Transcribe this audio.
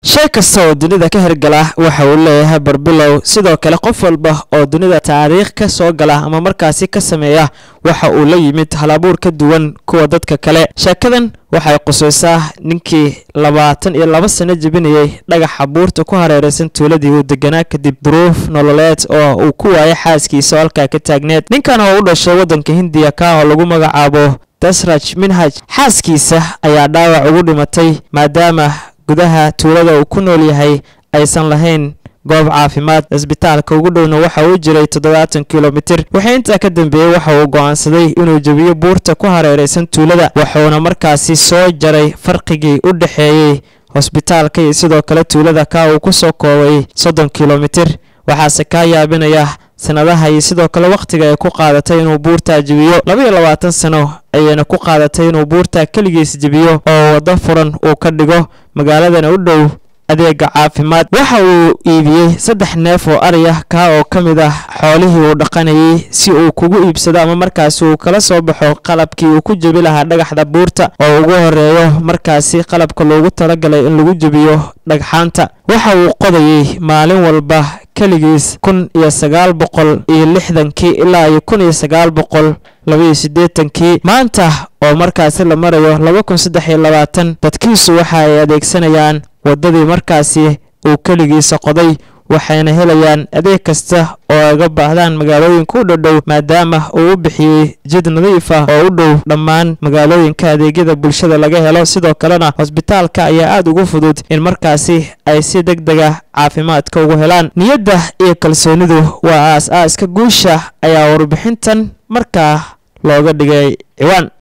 shay kasta oo dunida ka hirgala waxa uu leeyahay barbilow sidoo kale qof walba oo dunida taariikh ka soo gala ama markaasi ka sameeya waxa uu la yimid halabuur ka duwan kuwa dadka kale sheekadan waxay qusaysaa ninkii labaatan iyo laba sano jebinayay dhagaxa buurta ku hareeraysan tuuladii uu deganaa kadib duruuf nololeed oo uu ku waayay xaaskiisa oo halkaa ka taagneed ninkan oo u dhashay waddanka hindiya ka oo lagu magacaabo dasraj minhaj xaaskiisa ayaa dhaawac ugu dhimatay maadaama gudaha tuulada uu ku nool yahay aysan lahayn goob caafimaad cisbitaalka ugu dhowna waxa uu jiray toddobaatan kilomitir wixii intaa ka dambeeyey waxa uu go'aansaday inuu jebiyo buurta ku hareeraysan tuulada wuxuuna markaasi soo jaray farqigii u dhexeeyey hosbitaalka iyo sidoo kale tuulada ka uu ku soo koobay soddon kilomitir waxaase kaa yaabinaya sanadaha iyo sidoo kale wakhtiga ay ku qaadatay inuu buurtaa jebiyo labaiyo labaatan sano ayayna ku qaadatay inuu buurtaa keligiis jebiyo oo waddo furan uu ka dhigo magaaladana u dhow adeega caafimaad waxa uu iibiyey saddex neef oo ari ah kaa oo ka mid ah xoolihii uu dhaqanayay si uu kugu iibsado ama markaasi uu kala soo baxo qalabkii uu ku jebi lahaa dhagaxda buurta oo ugu horeeyo markaasi qalabka loogu talagalay in lagu jebiyo dhagxaanta waxa uu qodayey maalin walba keligiis kun iyo sagaal boqol iyo lixdankii ilaa iyo kun iyo sagaal boqol labaiyo siddeetankii maanta oo markaasi la marayo laba kun saddex iyo labaatan dadkiisu waxa ay adeegsanayaan waddadii markaasi uu keligiisa qoday waxayna helayaan adeeg kasta oo ay uga baahdaan magaalooyinka u dhowdhow maadaama uu u bixiyey jid nadiif ah oo u dhow dhammaan magaalooyinka adeegyada bulshada laga helo sidoo kalena hosbitaalka ayaa aad ugu fudud in markaasi ay si deg dega caafimaadka ugu helaan niyadda iyo kalsoonidu waa aas aaska guusha ayaa warbixintan markaa looga dhigay ciwaan